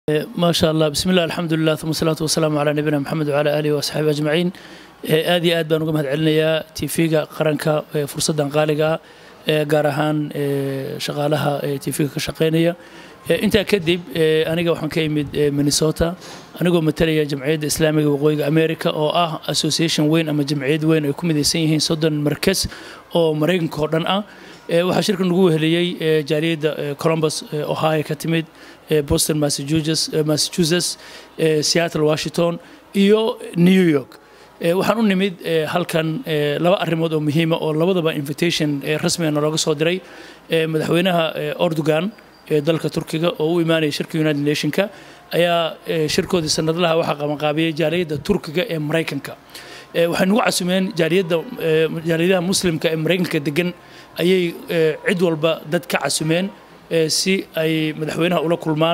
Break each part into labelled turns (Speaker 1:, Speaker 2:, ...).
Speaker 1: ما شاء الله بسم الله الحمد لله ثم الصلاة والسلام على نبينا محمد وعلى آله وأصحابه أجمعين aad iyo aad baan uga mahad celinayaa tv-ga qaranka fursaddan qaaliga gaar ahaan shaqaalaha tv-ga ka shaqaynaya intaa kadib aniga waxaan ka imid minnesota anigoo matalaya jamciyadda islaamiga waqooyiga america oo ah association weyn ama jamciyad weyn ay ku midaysan yihiin soddon markas oo maraykanka oo dhan ah waxaa shirka nagu weheliyey jaaliyadda columbus ohio ka timid boston massachusetts seattle washington iyo new york waxaan u nimid halkan laba arrimood oo muhiima oo labadaba invitation rasmiga nalooga soo diray madaxweynaha ordogan ee dalka turkiga oo u imaanaya shirka united nationka ayaa shirkoodii sanadlaha waxaa qabanqaabiyey jaaliyadda turkiga ee maraykanka waxay nagu casumeen jaaliyadda jaaliyadaha muslimka ee maraykanka degan ayay cid walba dad ka casumeen si ay madaxweynaha ula kulmaan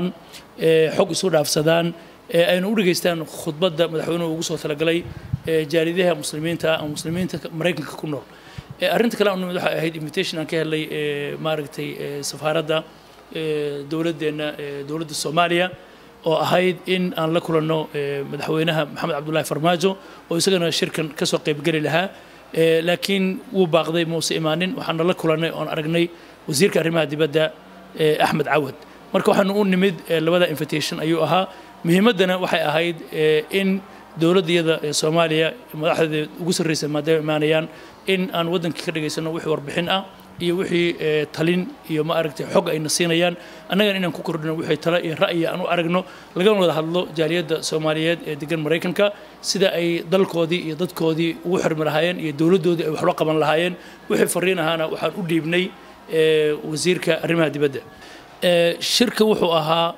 Speaker 1: xog isu dhaafsadaan aynu u dhegaystaan khudbadda madaxweynuhu ugu soo talagalay jaaliyadaha muslimiinta ama muslimiinta maraykanka ku nool arrinta kale aan nimid waxay ahayd invitation aan ka helay maaragtay safaaradda dowladdeenna dowladda soomaaliya oo ahayd in aan la kulanno madaxweynaha maxamed cabdullaahi farmaajo oo isagana shirkan ka soo qaybgeli lahaa laakiin wuu baaqday muuse imaanin waxaana la kulannay oon aragnay wasiirka arrimaha dibadda axmed cawad marka waxaanu u nimid labada invitation ayuu ahaa muhiimaddana waxay ahayd in dowladdayada soomaaliya madaxdeeda ugu sarreysa maadaama imaanayaan in aan waddankii ka dhagaysano wixii warbixin ah iyo wixii talin iyo ma aragtay xog ayna siinayaan annagana inaan ku kordhino wixii tale iyo ra'yi aan u aragno lagana wada hadlo jaaliyadda soomaaliyeed ee degan maraykanka sida ay dalkoodii iyo dadkoodii ugu xirmi lahaayeen iyo dowladdoodii ay waxla qaban lahaayeen wixii fariin ahaana waxaan u dhiibnay wasiirka arrimaha dibadda shirka wuxuu ahaa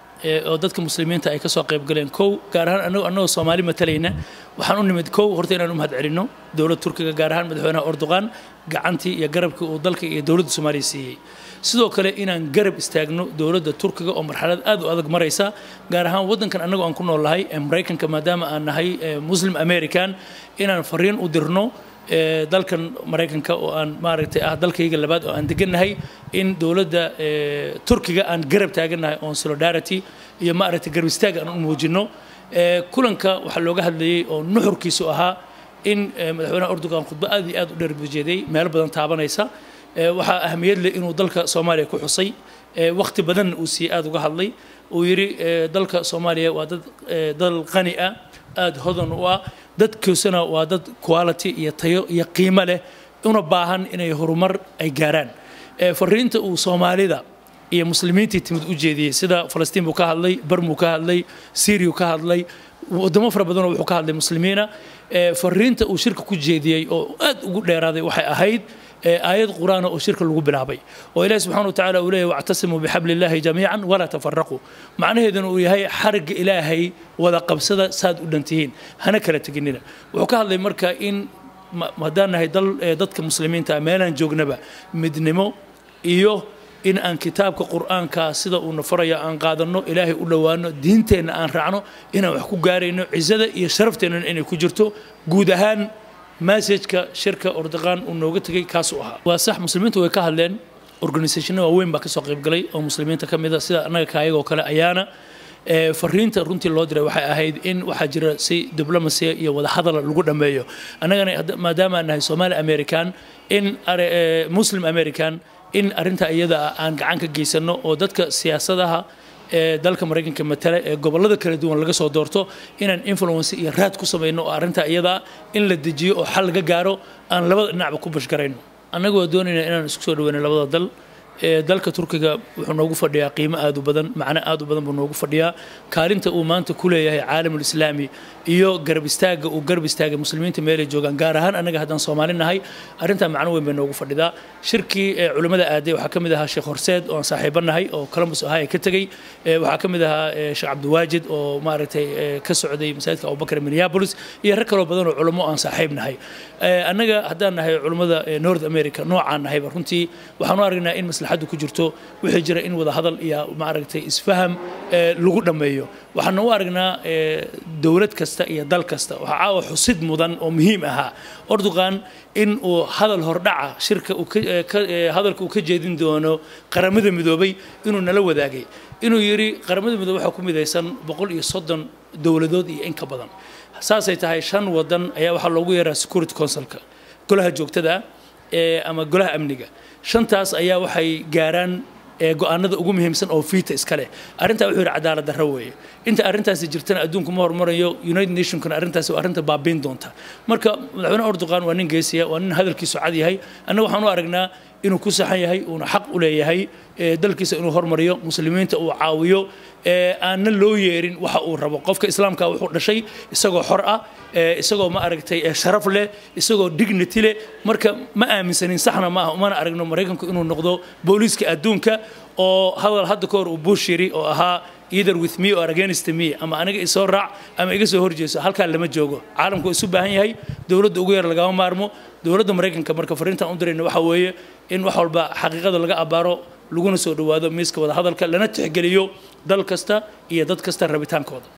Speaker 1: oo dadka muslimiinta ay ka soo qayb galeen kow gaar ahaan anagoo annagoo soomaali matalayna waxaan u nimid kow horta inaan u mahad celinno dowladda turkiga gaar ahaan madaxweynaha erdogan gacantii iyo garabkii uu dalka iyo dowladda soomaaliya siiyey sidoo kale inaan garab istaagno dowladda turkiga oo marxalad aad u adag maraysa gaar ahaan waddankan annagoo aan ku nool nahay ee maraykanka maadaama aan nahay muslim american inaan fariin u dirno dalkan maraykanka oo aan maaragtay ah dalkayga labaad oo aan degannahay in dowladda turkiga aan garab taagannahay oon solidarity iyo maaragtay garab istaag aan u muujinno kulanka waxaa looga hadlayey oo nuxurkiisu ahaa in madaxweynaha erdogan khudbo aad iyo aad u dheer bujeeday meelo badan taabanaysa waxaa ahamiyad leh inuu dalka soomaaliya ku xusay wakhti badanna uu siiyey aad uga hadlay uu yidhi dalka soomaaliya waa dad dal qani ah aada hodan u ah dadkiisuna waa dad quality iyo tayo iyo qiimo leh una baahan inay horumar ay gaaraan fariinta uu soomaalida iyo muslimiintii timid u jeediyey sida falastiin buu ka hadlay barmuu ka hadlay syriyu ka hadlay wadamo fara badanoo wuxuu ka hadlay muslimiina fariinta uu shirka ku jeediyey oo aad ugu dheeraaday waxay ahayd aayad qur-aana oo shirka lagu bilaabay oo ilahi subxana wa tacala uu leeyahy wactasimuu bixabli illaahi jamiican walaa tafaraquu macnaheeduna uu yahay xarigga ilaahay wada qabsada saad u dhantihiin hana kala teginina wuxuu ka hadlay marka in haddaan nahay dadka muslimiinta meelaan joognaba midnimo iyo in aan kitaabka qur'aanka sida uuna faraya aan qaadanno ilaahay u dhowaano diinteenna aan raacno inaan wax ku gaarayno cizada iyo sharafteenna inay ku jirto guud ahaan masajka shirka ordoqaan uu nooga tegay kaasuu ahaa waa sax muslimiintu way ka hadleen organisationno waaweyn baa kasoo qaybgalay oo muslimiinta ka mid a sida annaga kaayagoo kale ayaana fariinta runtii loo diray waxay ahayd in waxaa jira si diblomasia iyo wadahadala lagu dhammeeyo annagana maadaama aan nahay somaali american in muslim american in arrinta iyada ah aan gacan ka geysano oo dadka siyaasadaha ee dalka maraykanka matala ee gobollada kala duwan laga soo doorto inaan influence iyo raad ku samayno oo arrinta iyada in la dejiyo oo xal laga gaaro aan labada dhinacba ku bashgarayno annagoo doonayna inaan isku soo dhaweyno labada dal dalka turkiga wuxuu noogu fadhiyaa qiimo aad u badan macno aad u badan buu noogu fadhiyaa kaalinta uu maanta ku leeyahay caalamul islaami iyo garab istaagga uu garab istaagay muslimiinta meelay joogaan gaar ahaan annaga haddaan soomaali nahay arrintaa macno weyn bay noogu fadhidaa shirkii culimmada aaday waxaa ka mid ahaa sheekh horseed oo aan saaxiibo nahay oo columbus ohio ka tegey waxaa ka mid ahaa sheekh cabdiwaajid oo maaragtay ka socday masaajidka abubakar minneapolis iyo rag kaloo badan oo culummo aan saaxiib nahay annaga haddaan nahay culimmada north america noocaan nahayba runtii waxaan u aragnaa in maslaxaddu ku jirto wixii jira in wada hadal iyo maaragtay isfaham lagu dhammeeyo waxaana u aragnaa dowlad kasta iyo dal kasta waxaa caawa xusid mudan oo muhiim ahaa ordogan in uu hadal hordhaca shirka hadalka uu ka jeedin doono qaramada midoobay inuu nala wadaagay inuu yidhi qaramada midoobe waxaa ku midaysan boqol iyo soddon dowladood iyo in ka badan saasay tahay shan wadan ayaa waxaa loogu yeeraa security councilka golaha joogtada ee ama golaha amniga shantaas ayaa waxay gaaraan ee go-aanada ugu muhiimsan oo fiita iska leh arrintaa wuxuu yidhi cadaalad darro weeye inta arrintaasi jirtana adduunku ma hormarayo united nationkana arrintaasi waa arrinta baabiin doonta marka madaxweyne erdogan waa nin geesiya waa nin hadalkiisu cad yahay annaga waxaan u aragnaa inuu ku saxan yahay uuna xaq u leeyahay dalkiisa inuu hormariyo muslimiinta uu caawiyo aanna loo yeerin waxa uu rabo qofka islaamka wuxuu dhashay isagoo xor ah isagoo ma aragtay sharaf leh isagoo dignity leh marka ma aaminsanin saxna maaha umana aragno maraykanku inuu noqdo booliiska adduunka oo hadal hadda ka hor uu bush yiri oo ahaa either with me or against me ama aniga isoo raac ama iga soo horjeeso halkaa lama joogo caalamku isu baahan yahay dowladda ugu yar lagama maarmo dowladda maraykanka marka fariintaan u dirayna waxa weeye in wax walba xaqiiqada laga abaaro laguna soo dhowaado miiska wada hadalka lana tixgeliyo dal kasta iyo dad kasta rabitaankooda